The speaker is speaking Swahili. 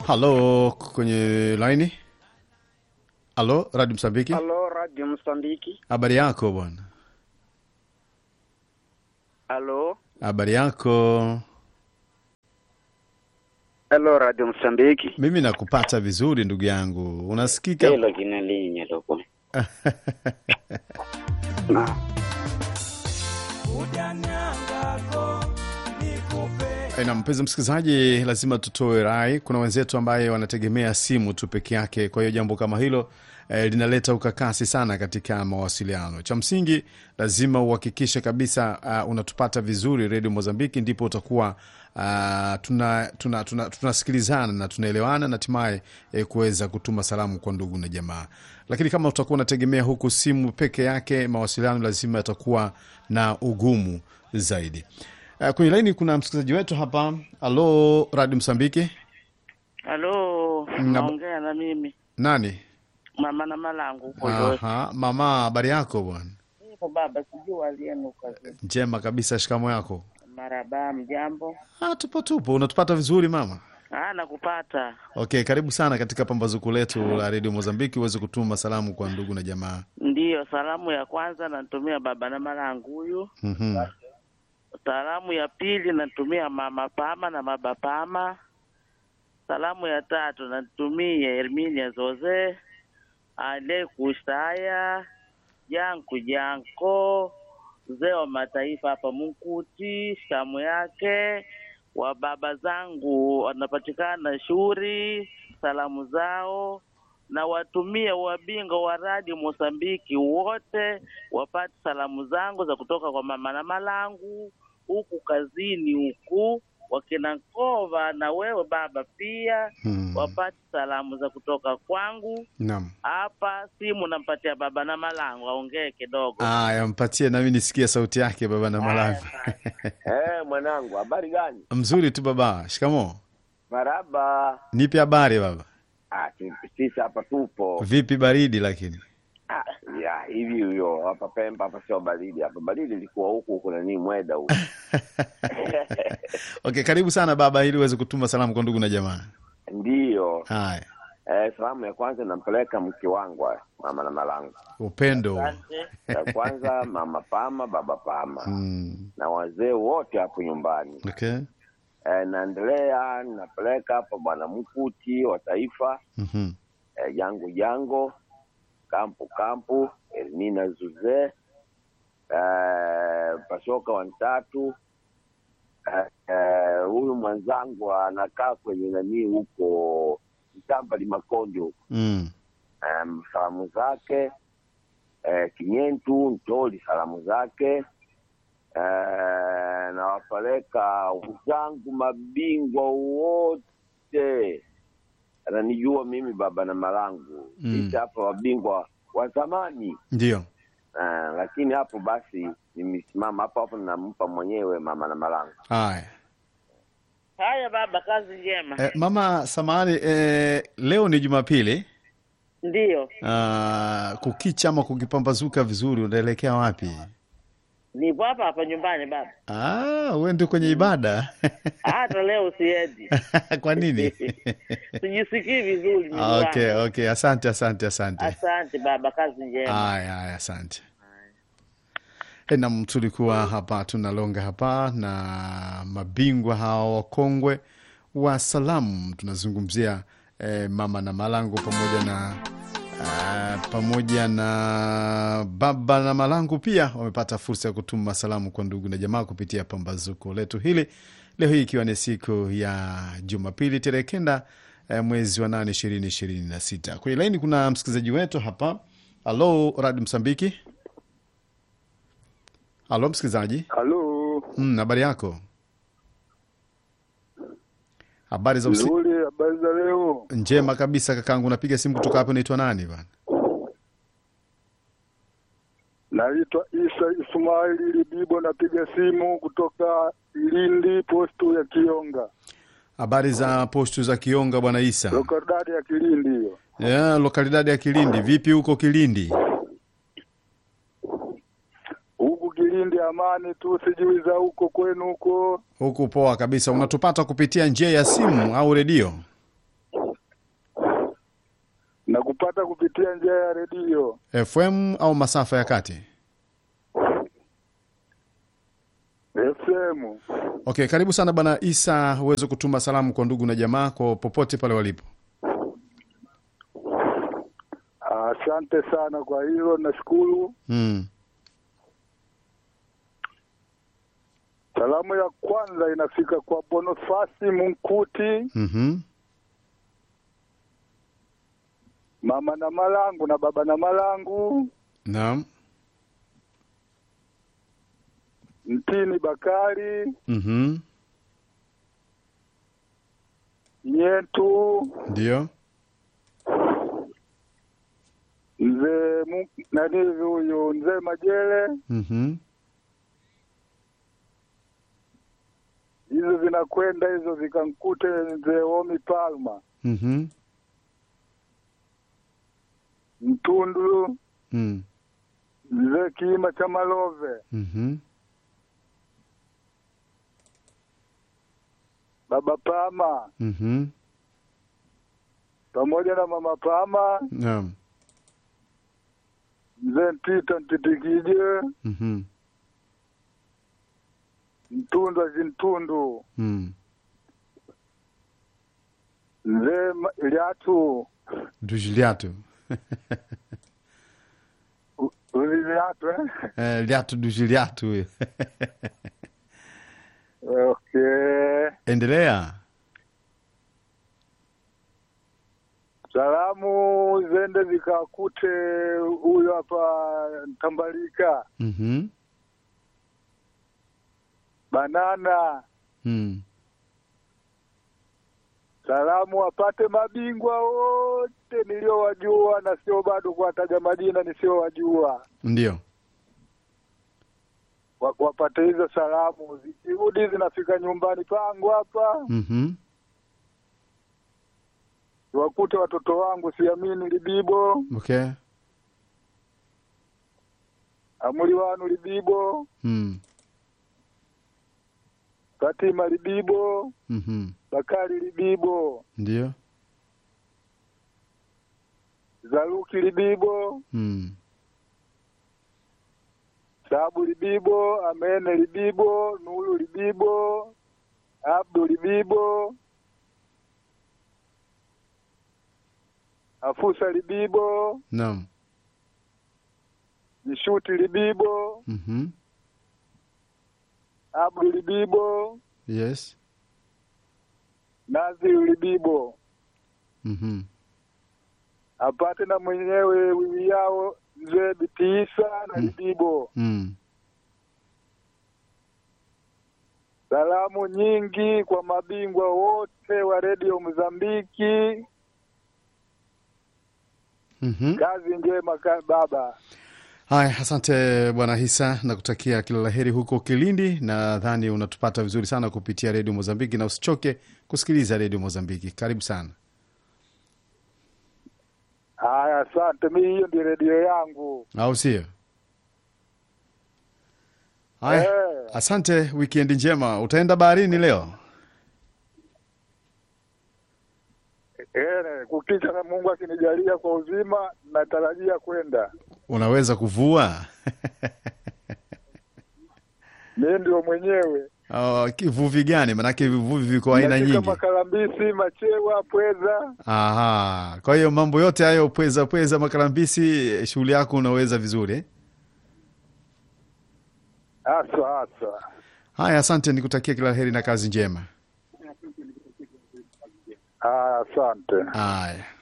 halo kwenye laini halo radio msambiki Halo, Radio Msambiki. habari yako bwana Halo. habari yako Halo, Radio Msambiki. mimi nakupata vizuri ndugu yangu unasikika Hilo jina linye loko. Na. na mpenzi msikilizaji lazima tutoe rai kuna wenzetu ambaye wanategemea simu tu peke yake kwa hiyo jambo kama hilo eh, linaleta ukakasi sana katika mawasiliano cha msingi lazima uhakikishe kabisa uh, unatupata vizuri redio mozambiki ndipo utakuwa uh, tunasikilizana tuna, tuna, tunasikilizana na tunaelewana na hatimaye eh, kuweza kutuma salamu kwa ndugu na jamaa lakini kama utakuwa unategemea huku simu peke yake mawasiliano lazima yatakuwa na ugumu zaidi Uh, kwenye laini kuna msikilizaji wetu hapa alo radio msambiki Halo, Ngab- naongea na mimi nani mama na malangu huko Josi. Aha, mama habari yako bwana Hivyo baba, sijui walienuka njema kabisa shikamo yako maraba, mjambo. ah, tupo tupo unatupata vizuri mama Ah, nakupata. okay karibu sana katika pambazuko letu la redio mozambiki uweze kutuma salamu kwa ndugu na jamaa Ndiyo, salamu ya kwanza natumia baba na malangu huyu. Mhm. Salamu ya pili natumia mama Pama na baba Pama. Salamu ya tatu natumia Herminia Zoze, Ale Kusaya, Janku Janko, mzee wa mataifa hapa Munkuti, shamu yake wa baba zangu wanapatikana Shuri, salamu zao na watumie wabingo wa radio Mosambiki wote wapate salamu zangu za kutoka kwa mama na malangu huku kazini huku wakina Nkova na wewe baba pia Hmm. wapate salamu za kutoka kwangu naam hapa. Simu nampatia baba na malangu aongee kidogo. aya mpatie nami nisikie sauti yake baba na malavi Eh, mwanangu, habari gani? mzuri tu baba shikamo Maraba. nipe habari baba Ah, tu- sisi hapa tupo. vipi baridi lakini Ah, ya hivi huyo hapa Pemba hapa sio baridi hapa. Baridi ilikuwa huku kuna nini mweda huku. okay karibu sana baba ili uweze kutuma salamu kwa ndugu na jamaa Ndiyo. haya Eh, salamu ya kwanza nampeleka mke wangu ah, mama na malangu. upendo Asante. Ya kwanza mama Pama, baba Pama mm. na wazee wote hapo nyumbani. okay Eh, naendelea napeleka hapa bwana Mkuti wa taifa Mhm. eh, jango jango kampu kampu Elmina Zuze eh, Pasoka Wantatu eh, eh, huyu mwenzangu anakaa kwenye nanii huko Mtamba Limakonde huko Mm. um, salamu zake eh, Kinyentu Ntoli salamu zake eh, nawapeleka wenzangu mabingwa wote ananijua mimi baba na malangu Mm. sisi hapa wabingwa wa zamani ndio eh, lakini hapo basi nimesimama hapo hapo nampa mwenyewe mama na malangu haya Haya baba, kazi njema. eh, mama samahani eh, leo ni jumapili Ndiyo, uh, kukicha ama kukipambazuka vizuri unaelekea wapi nipo hapa hapa nyumbani baba. ah, uende kwenye ibada Hata leo siendi, kwa nini sijisikii vizuri. mwili Ah, okay, wangu. okay. asante asante asante Asante baba, kazi njema. haya haya asante Eh, nam tulikuwa hapa tunalonga hapa na mabingwa hawa wakongwe wa salamu tunazungumzia eh, mama na malangu pamoja na uh, pamoja na baba na malangu pia wamepata fursa ya kutuma salamu kwa ndugu na jamaa kupitia pambazuko letu hili leo hii ikiwa ni siku ya jumapili tarehe kenda eh, mwezi wa nane ishirini ishirini na sita kwenye laini kuna msikilizaji wetu hapa halo radi msambiki halo msikilizaji Halo, Mm, habari yako habari za usi... nzuri. Habari za leo? njema kabisa kakangu napiga simu kutoka hapo naitwa nani bana Naitwa Isa Ismaili Libibo, napiga simu kutoka Lindi, postu ya Kionga, habari za postu za kionga bwana isa lokadadi ya Kilindi hiyo. yeah, lokalidadi ya kilindi vipi huko kilindi Huku Kilindi amani tu, sijui za huko kwenu huko. huku poa kabisa unatupata kupitia njia ya simu au redio na kupata kupitia njia ya redio FM au masafa ya kati? FM. Okay, karibu sana bwana Isa, uweze kutuma salamu kwa ndugu na jamaa kwa popote pale walipo. Asante sana kwa hilo, nashukuru. Mm. Salamu ya kwanza inafika kwa Bonifasi Munkuti, Mhm. mama na malangu na baba na malangu, Naam. Mtini Bakari Mhm. Nyetu, Ndio. mzee Mu- nani hivi huyu mzee Majele, Mhm. hizo zinakwenda hizo zikankute mzee Omi Palma Mhm. Mtundu, Mm. mzee Kiima cha Malove, Mhm. baba Pama Mhm. pamoja na mama Pama, Naam. mzee Ntita Ntitikije, Mhm. Mtundu Azintundu, Mm. mzee Ma- Liatu Dujiliatu. U- Uzi Liatu eh? Eh, liatu dujiliatu huyo. Okay. Endelea. Salamu zende zikakute huyo hapa Tambalika, Mhm. Banana. Mm. Salamu wapate mabingwa wote niliowajua na sio bado kuwataja majina nisiowajua, Ndio. Wa- wapate hizo salamu. Zikirudi zinafika nyumbani pangu hapa, Mhm. wakute watoto wangu Siamini Libibo, Okay. Amuli wanu Libibo, Mm. Fatima Libibo, Mhm. Bakari Libibo, Ndio. Zaruki Libibo, Mm. Sabu Libibo, Amene Libibo, Nuru Libibo, Abdu Libibo, Afusa Libibo, Naam. Nishuti Libibo, Mhm. Abdu Libibo, Yes. Naziru Libibo. Mhm. Apate na mwenyewe wiwi yao mzee Bitiisa na Mm. Libibo. Mm. Salamu nyingi kwa mabingwa wote wa redio Mozambiki. Mhm. Kazi njema ka, baba. Haya, asante bwana Hisa, nakutakia kila la heri huko Kilindi. Nadhani unatupata vizuri sana kupitia redio Mozambiki, na usichoke kusikiliza redio Mozambiki. Karibu sana. Haya, asante. Mi hiyo ndio redio yangu. au sio? Haya, Eh. asante. Wikendi njema. Utaenda baharini leo? Eh, kukicha na Mungu akinijalia kwa uzima, natarajia kwenda. Unaweza kuvua? Mi ndio mwenyewe. Oh, kivuvi gani? Manake vivuvi viko aina Nashika nyingi. makalambisi, machewa, pweza. Aha, kwa hiyo mambo yote hayo, pweza pweza, makalambisi, shughuli yako unaweza vizuri eh? Haswa haswa. Haya, asante, nikutakia kila la heri na kazi njema. Haya, asante. Haya.